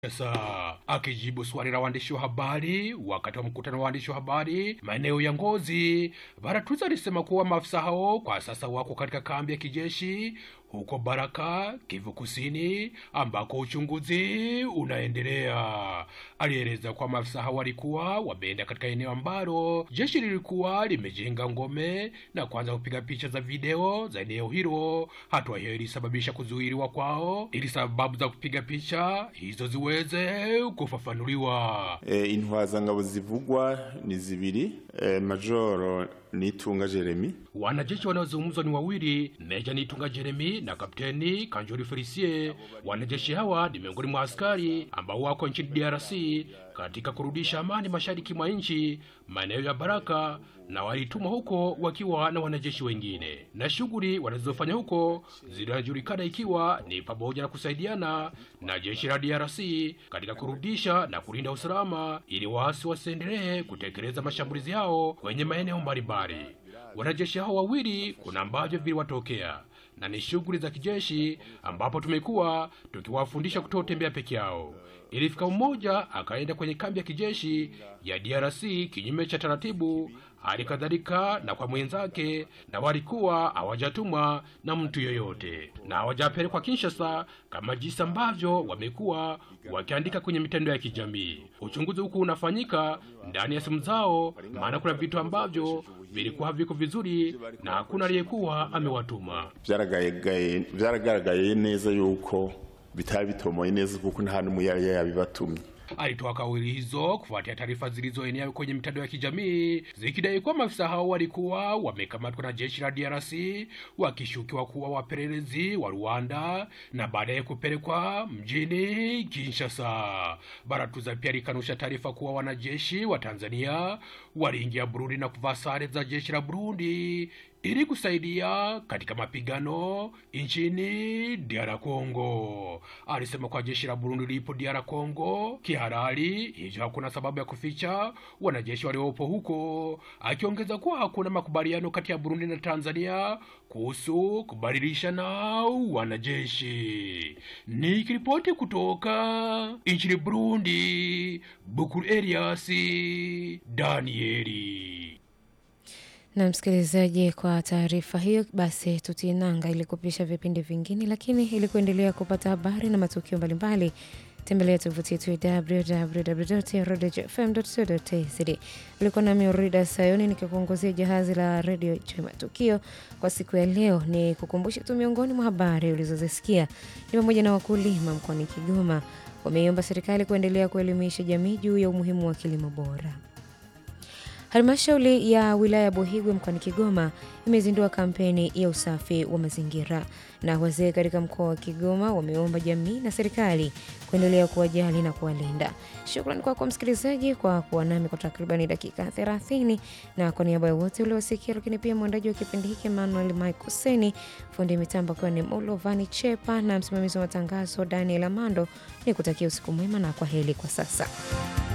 Sasa akijibu swali la waandishi wa habari wakati wa mkutano wa waandishi wa habari maeneo ya Ngozi, Baratuza alisema kuwa maafisa hao kwa sasa wako katika kambi ya kijeshi huko Baraka, Kivu Kusini, ambako uchunguzi unaendelea. Alieleza kuwa maafisa hao walikuwa wameenda katika eneo ambalo jeshi lilikuwa limejenga ngome na kuanza kupiga picha za video za eneo hilo. Hatua hiyo ilisababisha kuzuiliwa kwao ili sababu za kupiga picha hizo ziweze kufafanuliwa. E, intwazangabo zivugwa ni zibiri e, majoro Nitunga Jeremy Wanajeshi wanaozungumzwa ni wawili, Meja Nitunga Jeremy na Kapteni Kanjori Felicie. Wanajeshi hawa ni miongoni mwa askari ambao wako nchini DRC katika kurudisha amani mashariki mwa nchi, maeneo ya Baraka, na walitumwa huko wakiwa na wanajeshi wengine, na shughuli wanazofanya huko zinajulikana ikiwa ni pamoja na kusaidiana na jeshi la DRC katika kurudisha na kulinda usalama ili waasi wasiendelee kutekeleza mashambulizi yao kwenye maeneo mbalimbali. Wanajeshi hao wawili kuna ambavyo viliwatokea na ni shughuli za kijeshi ambapo tumekuwa tukiwafundisha kutotembea peke yao. Ilifika mmoja akaenda kwenye kambi ya kijeshi ya DRC kinyume cha taratibu, hali kadhalika na kwa mwenzake, na walikuwa hawajatumwa na mtu yoyote na hawajapelekwa Kinshasa kama jinsi ambavyo wamekuwa wakiandika kwenye mitandao ya kijamii. Uchunguzi huku unafanyika ndani ya simu zao, maana kuna vitu ambavyo vilikuwa haviko vizuri na hakuna aliyekuwa amewatuma. vyaragaragaye vyaragaragaye neza yuko bitari bitomoye neza kuko nta n'umwe yari yabibatumye Alitoa kauli hizo kufuatia taarifa zilizoenea kwenye mitandao ya kijamii zikidai kuwa maafisa hao walikuwa wamekamatwa na jeshi la DRC wakishukiwa kuwa wapelelezi wa Rwanda na baadaye kupelekwa mjini Kinshasa. Baratuza pia alikanusha taarifa kuwa wanajeshi wa Tanzania waliingia Burundi na kuvaa sare za jeshi la Burundi ili kusaidia katika mapigano nchini DR Congo. Alisema kwa jeshi la Burundi lipo DR Congo kihalali, hivyo hakuna sababu ya kuficha wanajeshi waliopo huko, akiongeza kuwa hakuna makubaliano kati ya Burundi na Tanzania kuhusu kubadilishana wanajeshi. Nikiripoti kutoka nchini Burundi, Bukuru Elias Danieli. Na msikilizaji, kwa taarifa hiyo basi tutinanga ili kupisha vipindi vingine, lakini ili kuendelea kupata habari na matukio mbalimbali tembelea tovuti yetu ya www.radiofm.co.tz. Ulikuwa nami Urida Sayoni nikikuongozia jahazi la redio cha matukio kwa siku ya leo. Ni kukumbusha tu miongoni mwa habari ulizozisikia ni pamoja na wakulima mkoani Kigoma wameiomba serikali kuendelea kuelimisha jamii juu ya umuhimu wa kilimo bora. Halmashauri ya wilaya ya Buhigwe mkoani Kigoma imezindua kampeni ya usafi wa mazingira, na wazee katika mkoa wa Kigoma wameomba jamii na serikali kuendelea kuwajali na kuwalinda. Shukrani kwako msikilizaji kwa kuwa nami kwa takribani dakika 30, na kwa niaba ya wote uliosikia, lakini pia mwandaji wa kipindi hiki Emmanuel Michael Seni, fundi mitambo akiwa ni Molovani Chepa na msimamizi wa matangazo Daniel Amando, ni kutakia usiku mwema na kwa heri kwa sasa.